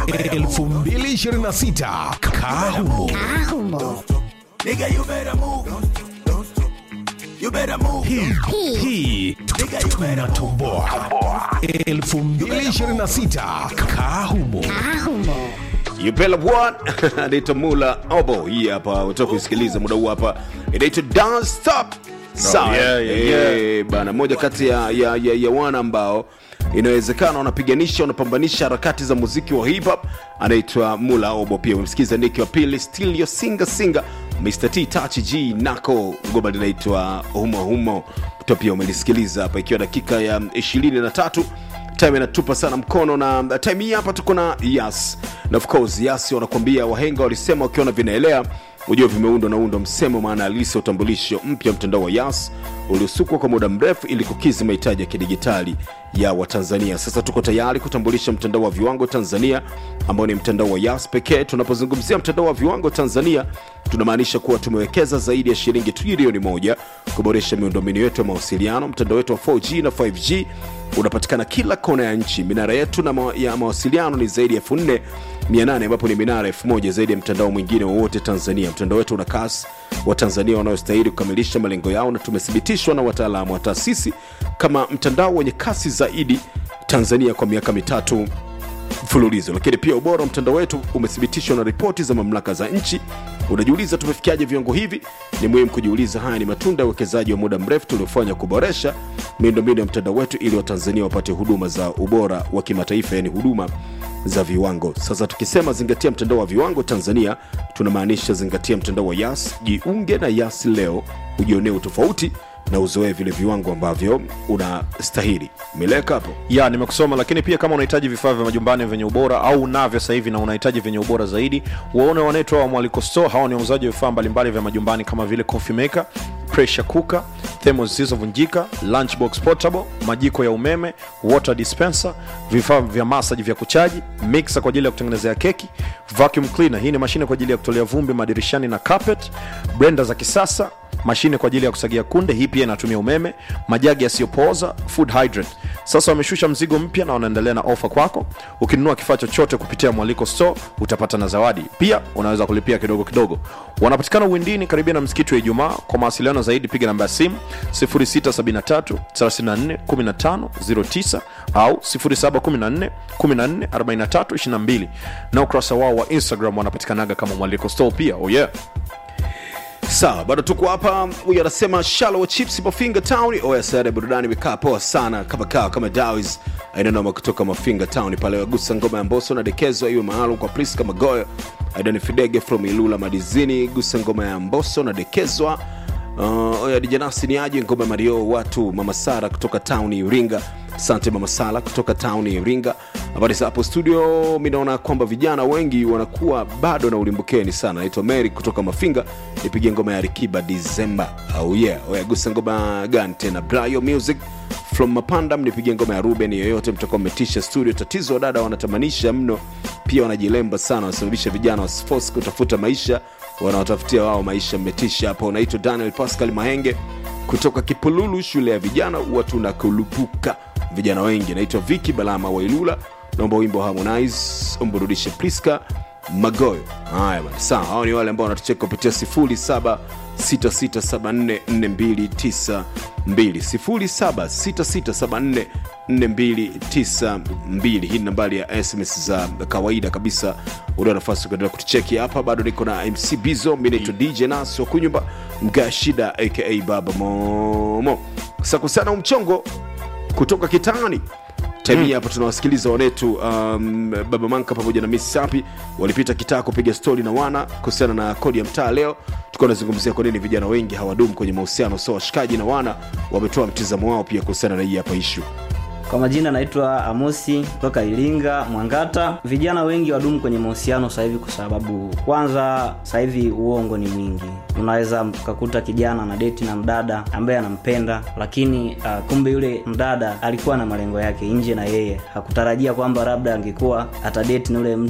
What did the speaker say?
2026 Kahumo. Nigga, you better move. You better move. Hii hii tunatoboa 2026 Kahumo. You better what? Anaitwa Mula Obo. Hii hapa utaka kuisikiliza muda huu hapa. Inaitwa Don't Stop. Sawa. yeah, yeah, yeah. Eh, bana moja kati ya, ya, ya, ya wana ambao inawezekana wanapiganisha wanapambanisha harakati za muziki wa hip hop anaitwa Mula Obo. Pia umemsikiza Nick wa pili Still Your Singer Singer Mr. T Touch G Nako ngoma linaitwa Humo Humo. To pia umelisikiliza hapa ikiwa dakika ya 23 time inatupa sana mkono na time hii hapa tuko na yas na of course yas wanakuambia wahenga walisema wakiona vinaelea ujua vimeundwa na undo msemo maana halisi ya utambulisho mpya mtandao wa yas uliosukwa kwa muda mrefu ili kukizi mahitaji ya kidigitali ya watanzania sasa tuko tayari kutambulisha mtandao wa viwango tanzania ambao ni mtandao wa yas pekee tunapozungumzia mtandao wa viwango tanzania tunamaanisha kuwa tumewekeza zaidi ya shilingi trilioni moja kuboresha miundombinu yetu ya mawasiliano mtandao wetu wa 4g na 5g unapatikana kila kona ya nchi minara yetu na ma ya mawasiliano ni zaidi ya 4800 ambapo ni minara 1000 zaidi ya mtandao mwingine wowote tanzania mtandao wetu una kasi wa tanzania wanaostahili kukamilisha malengo yao na tumethibitishwa na wataalamu wa taasisi kama mtandao wenye kasi zaidi tanzania kwa miaka mitatu mfululizo lakini pia ubora wa mtandao wetu umethibitishwa na ripoti za mamlaka za nchi unajiuliza tumefikiaje viwango hivi ni muhimu kujiuliza haya ni matunda ya uwekezaji wa muda mrefu tuliofanya kuboresha miundombinu ya mtandao wetu ili watanzania wapate huduma za ubora wa kimataifa yani huduma za viwango sasa tukisema zingatia mtandao wa viwango tanzania tunamaanisha zingatia mtandao wa yas jiunge na yas leo ujionee utofauti na uzoee vile viwango ambavyo unastahili mileka hapo ya nimekusoma lakini pia kama unahitaji vifaa vya majumbani vyenye ubora au unavyo sasa hivi na unahitaji vyenye ubora zaidi waone wanaitwa wa mwaliko store hawa ni wauzaji wa vifaa mbalimbali vya majumbani kama vile coffee maker pressure cooker thermos zilizovunjika lunchbox portable majiko ya umeme water dispenser vifaa vya masaji vya kuchaji mixer kwa ajili ya kutengenezea keki vacuum cleaner hii ni mashine kwa ajili ya kutolea vumbi madirishani na carpet blender za kisasa mashine kwa ajili ya kusagia kunde hii pia inatumia umeme majagi yasiyopooza food hydrant sasa wameshusha mzigo mpya na wanaendelea na ofa kwako ukinunua kifaa chochote kupitia mwaliko store utapata na zawadi pia unaweza kulipia kidogo kidogo wanapatikana uwindini karibia na msikiti wa ijumaa kwa mawasiliano zaidi piga namba ya simu 673 34 15 09 au 0714 14 43 22 na ukurasa wao wa instagram wanapatikanaga kama mwaliko store pia oh yeah sawa bado tuko hapa huyu anasema shalo wa chips mafinga town oyasare burudani imekaa poa sana kama kawa kama dawis ainanoma kutoka mafinga town pale wagusa ngoma ya mboso na dekezwa iwe maalum kwa priska magoyo aidani fidege from ilula madizini gusa ngoma ya mboso na dekezwa uh, oya dijanasi ni aje ngoma ya mario watu mama sara kutoka town iringa asante mama sala kutoka town iringa habari za hapo studio mi naona kwamba vijana wengi wanakuwa bado na ulimbukeni sana naitwa mary kutoka mafinga nipigie ngoma ya rikiba disemba au oh yeah oyagusa ngoma gani tena brayo music from mapanda mnipigie ngoma ya ruben yoyote mtakuwa mmetisha studio tatizo wadada wanatamanisha mno pia wanajilemba sana wanasababisha vijana wasifos kutafuta maisha wanaotafutia wao maisha mmetisha hapo unaitwa daniel pascal mahenge kutoka kipululu shule ya vijana huwa tunakulupuka vijana wengi naitwa viki balama wailula naomba wimbo wa harmonize umburudishe priska magoyo haya bana sawa hao ni wale ambao wanatucheka kupitia 0766744292 0766744292 hii ni nambari ya sms za kawaida kabisa ulio nafasi kuendelea kutucheki hapa bado niko na mc bizo mi naitwa dj nas wa kunyumba mgaa shida aka baba momo sakusana umchongo kutoka kitani time hii hapa tunawasikiliza wanetu um, baba manka pamoja na miss sapi walipita kitaa kupiga stori na wana kuhusiana na kodi ya mtaa leo tukiwa nazungumzia kwa nini vijana wengi hawadumu kwenye mahusiano so washikaji na wana wametoa mtizamo wao pia kuhusiana na hii hapa ishu Kwa majina naitwa Amosi kutoka Iringa, Mwangata. Vijana wengi wadumu kwenye mahusiano sasa hivi kwa sababu kwanza, sasa hivi uongo ni mwingi. Unaweza mkakuta kijana na deti na mdada ambaye anampenda, lakini uh, kumbe yule mdada alikuwa na malengo yake nje na yeye hakutarajia kwamba labda angekuwa atadeti na yule mtu